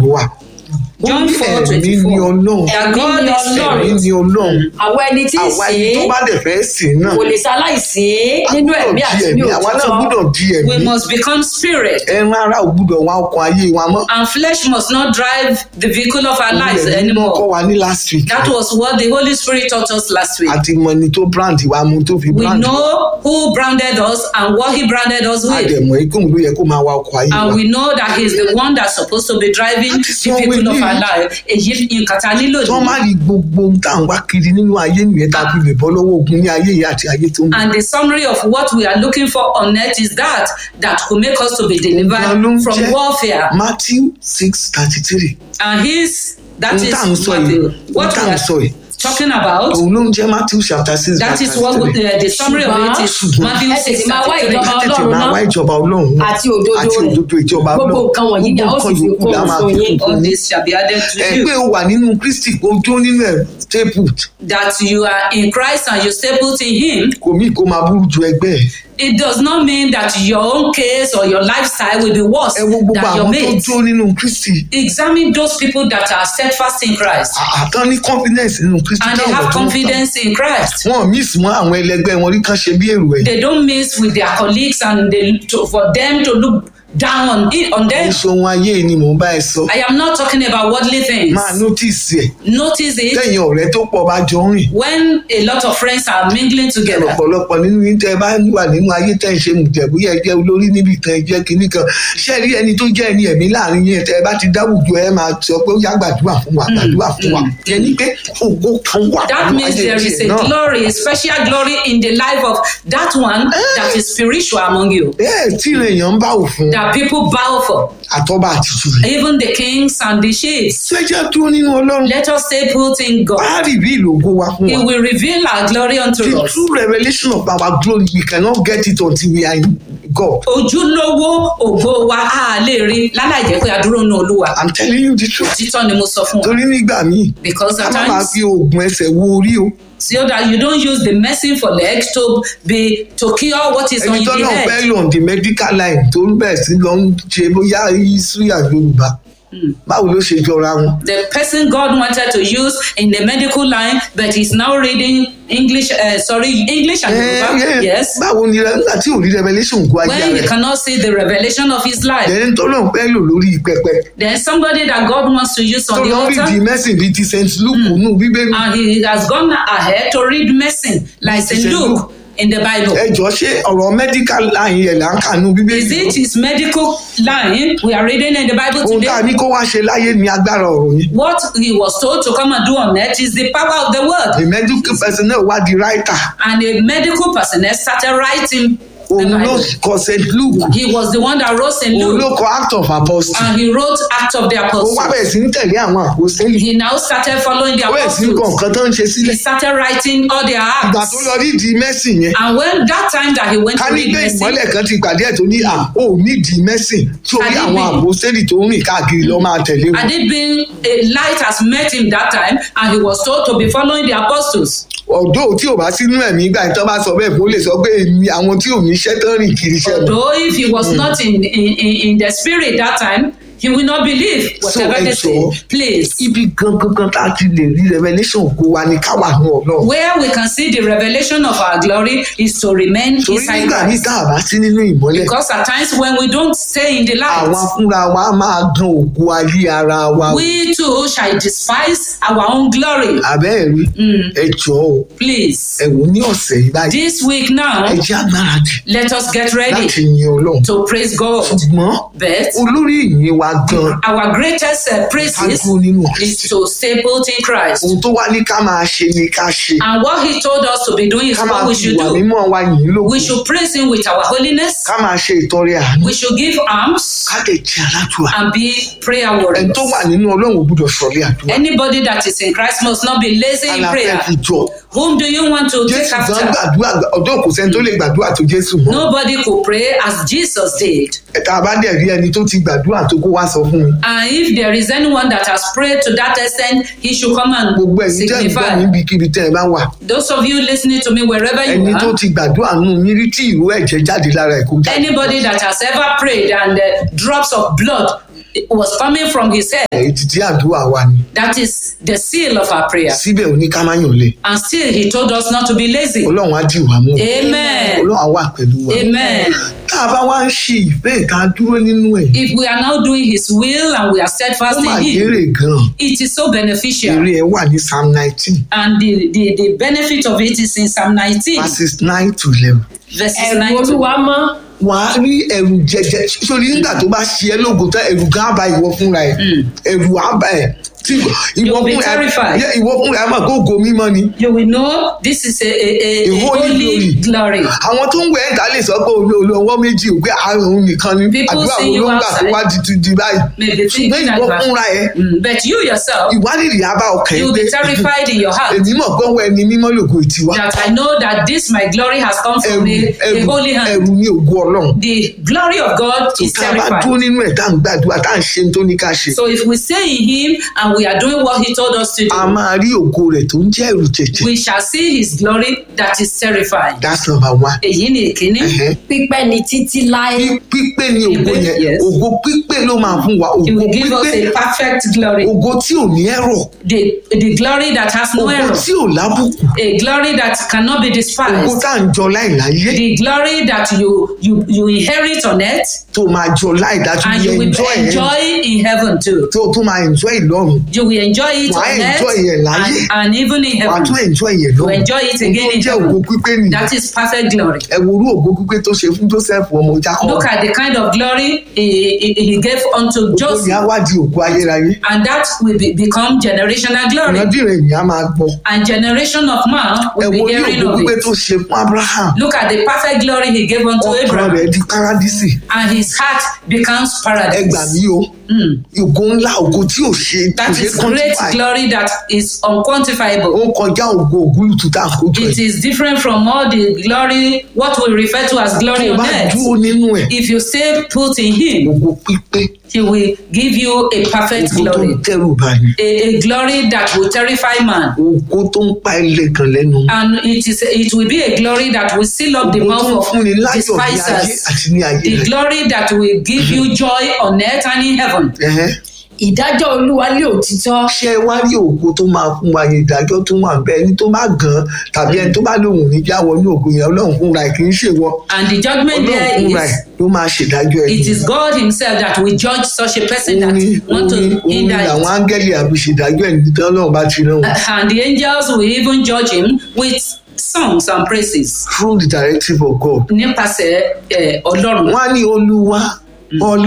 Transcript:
wà ó John ní 4, ẹ̀mí 24. ni ọlọ́run That God Ẹ̀mí ni is Ọlọ́run. ẹ̀mí spirit. ni ọlọ́run àwọn ẹni tí ń àwa sìn ẹni tó ín bá dẹ̀ fẹ́ sìn náà kò lè ṣaláìsí a nínú gbọ́dọ̀ ẹ̀mí di àti ní ẹ̀mí àwa náà òtítọ́ gbọ́dọ̀ di ẹ̀mí We must become spirit. ẹran ara ò gbọ́dọ̀ wá ọkàn ayé wa mọ́ And flesh must not drive the vehicle of our lives Olùyẹ̀mí náà kọ́ anymore. wa ní last week That was what the Holy Spirit taught us last week. àti mọ ẹni tó brand wa mú tó fi We brand wa. know who branded us and what he branded us with. àdẹ̀mọ̀ ikú ló yẹ kó máa wa ọkọ̀ ayé wa. And we know that he's the one that's supposed to be driving That is the what we vehicle of need. our life. Èyí nǹkan tá a nílò tí wọ́n má nìyí. rí gbogbo ohun tá à ń wá kiri nínú ayé nìyẹn tá a fi lè bọ́ lọ́wọ́ ogun ní ayé yìí àti ayé tó ń bọ̀. And the summary of what we are looking for on earth is that that could make us to be Ọ̀gá ló ń delivered from jẹ́ warfare. Matthew six thirty three. And his that ohun is tá à ń sọ yìí Matthew. ohun What tá we à ń are sọ yìí talking about. òun ló ń jẹ́ Matthew chapter six That verse is what we, 33. uh, the summary of it is Ṣùgbọ́n- Matthew Ẹ tètè 6 máa wá ìjọba ká tètè Ọlọ́run máa náà wá ìjọba ọlọ́run náà àti òdodo àti rẹ̀. òdodo ìjọba Gbogbo ọlọ́run nǹkan wọ̀nyí ni a ó gbogbo sì fi yòókù kún la máa fún fi yín. kún All fún yín. this shall be added to ẹ you. pé o wà nínú Kristi kó jó nínú ẹ̀ stapled That you are in Christ and you stay put in Him. kò mí kó máa burú ju ẹgbẹ́ ẹ̀. It does not mean that your own case or your lifestyle will be worse ẹ wo gbogbo than your àwọn tó mates. jó nínú Kristi Examine those people that are steadfast in Christ àtàn ní confidence nínú Kristi and they táwọn have tó ń tàn. confidence in Christ. wọn miss mọ àwọn ẹlẹgbẹ́ wọn rí kán ṣe bí èrò ẹ̀ They don't mix with their colleagues and they, to, for them to look down on, it, on them. èso ohun ayé ni mò ń bá ẹ sọ I am not talking about worldly things. máa notice ẹ̀ Notice it tẹ̀yìn ọ̀rẹ́ tó pọ̀ bá jọ ń rìn when a lot of friends are mingling together. ọ̀pọ̀lọpọ̀ nínú yín tẹ́ ẹ bá wà nínú ayé tẹ́ ẹ ṣe mùjẹ̀bú yẹ jẹ́ olórí níbi kan ẹ jẹ́ kinní kan ṣé ẹ rí ẹni tó jẹ́ ẹni ẹ̀mí láàrin yín tẹ́ ẹ bá ti dáwùjọ ẹ máa sọ pé ó yá gbàdúrà fún wa gbàdúrà fún wa ẹni pé ògo kan wà That nínú means ayé there is tiẹ̀ a náà. glory, a special glory in the life of that one that is spiritual among you, bẹ́ẹ̀ tí èèyàn ń bá òfin that people bow for, àtọ́ba àtìtù rẹ̀ even the kings and the chiefs. ṣẹ́jẹ́ dúró nínú ọlọ́run Let us stay put in God. á rí bí ìlògo wa fún He wa. will reveal our glory unto The us. true revelation of our glory, we cannot get it until we are in God. Ojúlówó ògo wa á lè rí láláì jẹ́ pé a dúró nínú Olúwa. I'm telling you the truth. Títọ́ ni mo sọ fún wa. Torí nígbà míì, Because ká at má máa times, fi oògùn ẹsẹ̀ wo orí o. so that you don't use the medicine for legs to be to cure what is on Ẹni tó the náà head. fẹ́ lò on the medical line tó ń bẹ̀ sí lọ ń ṣe bóyá history and Yorùbá. Báwo ló ṣe jọra wọn? the person God wanted to use in the medical line, but he's now reading English, uh, sorry, English and Yoruba. Eh, eh, Yes. Báwo ni nígbà tí ò rí revelation kó ayé When you rẹ̀? cannot see the revelation of his life, Ẹni tó náà fẹ́ lò lórí pẹpẹ. then somebody that God wants to use Tó on the lọ rí di altar, mẹ́sìn bíi ti St. Luke nù Bíbélì. and he has gone ahead to read medicine like St. St. Luke Luke. in the Bible. Ẹ jọ ṣé ọ̀rọ̀ medical line yẹn là ń kà nù Bíbélì? Is it his medical line we are reading in the Bible Ohun tá a today? ní kó wá ṣe láyé ni agbára ọ̀rọ̀ yẹn. What he was told to come and do on earth is the power of the word. the medical personnel wá di writer And a medical person has started writing the òun ló Bible. kọ st luke He was the one that wrote St. òun ló Luke kọ act of apostle and he wrote Acts of the ó wá Apostles. bẹ̀rẹ̀ sí ní tẹ̀lé àwọn àpòsílẹ̀ He now started following the ó bẹ̀rẹ̀ sí ní kọ apostles. nǹkan tó ń ṣe He sílẹ̀ started writing all their ìgbà acts. tó lọ rí di mẹ́sìn yẹn And when that time that he went ká to ní read pé mercy, ìmọ́lẹ̀ kan ti pàdé ẹ̀ tó ní à ó ní di mẹ́sìn tí ó rí Had it àwọn been- àpòsílẹ̀ tó ń rìn káàkiri lọ́ máa tẹ̀lé wọn. had it been a light has met him that time and he was told to be following the apostles. ọ̀dọ́ tí ò bá sínú ẹ̀mí ìgbà tó bá sọ bẹ́ẹ̀ fún ó lè sọ pé èmi àwọn tí ò ní iṣẹ́ tán rìn kiri iṣẹ́ lọ. Although if he was not in, in, in, in the spirit that time, he will not believe whatever So, they ẹ say. jọ̀ọ́. Please. ibi gangan kan tá a ti lè rí revelation ògo wa ní káwà ní ọlọ́run. Where we can see the revelation of our glory is to remain torí inside nígbà ní Christ. tá a bá sí nínú ìmọ́lẹ̀ Because at times when we don't stay in the light, àwa fúnra wa máa gan ògo ayé ara wa. we too shall despise our own glory. àbẹ́ ẹ̀ rí ẹ jọ̀ọ́ o Please. ẹ wò ní ọ̀sẹ̀ yìí báyìí This week now, ẹ jẹ́ agbáradì let us get ready láti yin ọlọ́run. to praise God. ṣùgbọ́n But olórí ìyìn wa gan our greatest uh, ká praises dúró nínú is Kristi. to stay put in Christ. ohun tó wá ní ká máa ṣe ni ká ṣe. And what he told us to be doing is ká máa what we fi should ìwà do. mímọ́ wa yìn lóko. We should praise him with our holiness. ká máa ṣe ìtọrẹ àánú. We should give alms ká lè jẹ́ aládùúrà. and be prayer ẹni warriors. tó wà nínú ọlọ́run ò gbúdọ̀ sọ̀rí àdúrà. Anybody that is in Christ must not be lazy in aláfẹ́ prayer. fi jọ. Whom do you want to take jésù gan after? gbàdúrà ọdún kò sẹ́ni tó lè gbàdúrà tó jésù mọ́. Nobody could pray as Jesus did. ẹ̀ka bá dẹ̀ rí ẹni tó ti gbàdúrà tó kó wá sọ fún mi. And if there is anyone that has prayed to that extent, he should come and gbogbo ẹ̀yin tẹ́ ń gbọ́ signify. níbikíbi tẹ́ ẹ bá wà. Those of you listening to me wherever you ẹni tó are, ti gbàdúrà nù mí rí tí ìró ẹ̀jẹ̀ jáde lára ẹ̀ kó jáde. anybody that has ever prayed and uh, drops of blood was coming from his head. ètìtì àdúrà wa ni That is the seal of our prayer. síbẹ̀ ò ní ká má yàn lé And still, he told us not to be lazy. ọlọ́run á dì wá mú Amen. ọlọ́run á wà pẹ̀lú wa Amen. tá a bá wá ń ṣe ìfẹ́ ìka dúró nínú ẹ̀ If we are now doing his will and we are ó steadfast mà in him, kéré gan-an it is so beneficial. èrè ẹ̀ wà ní psalm nineteen And the, the, the benefit of it is in Psalm 19, verses nine to eleven verses ẹ̀rù 9 to olúwa mọ́ wàá rí ẹ̀rù jẹjẹ sórí nígbà tó bá ṣe ẹ́ lógo tán ẹ̀rù gan á bá ìwọ fúnra ẹ̀ ẹ̀rù á bá ẹ̀ tí ìwọ You'll be fúnra ẹ̀ terrified. yẹ, ìwọ fúnra ẹ̀ mọ̀ kó ògo mímọ́ ni You will know this is a, a, a, A a holy holy glory. àwọn tó ń wẹ̀ ẹ̀dá lè sọ pé olú olú ọwọ́ méjì ò pé àrùn nìkan ni People àdúrà see wo you ló ń gbà tó outside. wá di di báyìí Maybe ṣùgbọ́n thinking ìwọ that- fúnra ẹ̀ Mm, But you yourself, ìwádìí á bá ọkàn you ẹ̀ will pé be terrified in your heart èmi mọ̀ pé ọwọ́ ẹni mímọ́ lògo ìtiwa that I know that this my glory has come ẹ̀rù from a, a ẹ̀rù holy hand. ẹ̀rù ní ògo ọlọ́run The glory of God is tá a bá terrified. dúró nínú ẹ̀ tá à ń gbàdúrà tá à ń ṣe ní tó ní ká ṣe So if we stay in Him and we are doing what He told us to a do, máa rí ògo rẹ̀ tó ń jẹ́ ẹ̀rù jẹ̀jẹ̀ we shall see His glory that is terrifying. that's number one. Èyí ni èkíní. Ẹ̀hẹ́. pípẹ́ ni títí láé Pí- pípé ni ògo Pípé, yẹn yes. ògo pípé ló máa fún wa He ògo will give us pípé a perfect glory. ògo tí ò ní ẹ̀rọ The, the glory that has no ògo error. tí ò lábùkù A glory that cannot be ògo despised. tá à ń jọ láìláyé The glory that you, you, you inherit on earth tó máa jọ láìdájú and bí you will enjoy ẹ̀ enjoy in heaven too. tó tó máa enjoy ìlọ́run You will enjoy it Wàá on earth enjoy ẹ̀ láyé. and, and even in wàá heaven. tún enjoy ẹ̀ You lọ́run enjoy it again tó in jẹ́ ògo heaven. pípé nìyẹn That is perfect glory. ẹ wo orú ògo pípé tó ṣe fún Joseph ọmọ Jacob Look at the kind of glory he, he, he gave unto ògo yẹn á Joseph, wá di ògo ayérayé and that will be, become generational glory. ìrandíran ènìyàn á máa gbọ́ And generation of man ẹ will wo be orí hearing ògo of pípé it. tó ṣe fún Abraham Look at the perfect glory he gave unto ọkàn Abraham, rẹ̀ di paradísì and his heart becomes ẹ gbà paradise. mí o Mm. ògo ńlá ògo tí ò ṣe kò That ṣe is great quantify glory that is unquantifiable. ó kọjá ògo ògúlùtù tá à ń kójọ It ẹ̀ is different from all the glory, what we refer to as glory tó on bá earth. dúró nínú ẹ̀ If you stay put in Him, ògo pípé He will give you a perfect ògo tó glory, ń tẹrù báyìí a, a glory that will terrify man. ògo tó ń pa ilé kan lẹ́nu And it is it will be a glory that will seal up the ògo tó mouth ń of fúnni láyọ̀ ní ayé despisers. àti ní ayé The rẹ̀ glory that will give you joy on earth and in heaven. Ẹ̀hẹ́. ìdájọ́ olúwa lé òtítọ́ ṣé ẹ wá rí ògo tó máa fún wa yẹn ìdájọ́ tó wà bẹ́ẹ̀ ẹni tó bá gan tàbí ẹni tó bá lòun ní jáwọ́ ní ògo yẹn ọlọ́run fúnra ẹ̀ kì í ṣèwọ And the judgment ọlọ́run there fúnra ẹ̀ is ló máa ṣèdájọ́ ẹ̀ it is God Himself that will judge such a person that orin want to orin orin hinder làwọn it. áńgẹ́lì àbí ṣèdájọ́ ẹ̀ nítorí ọlọ́run bá ti rán wọn And the angels will even judge him with songs and praises through the directive of God nípasẹ̀ eh, Ọlọ́run. wọ́n á ní olúwa ọlọ́run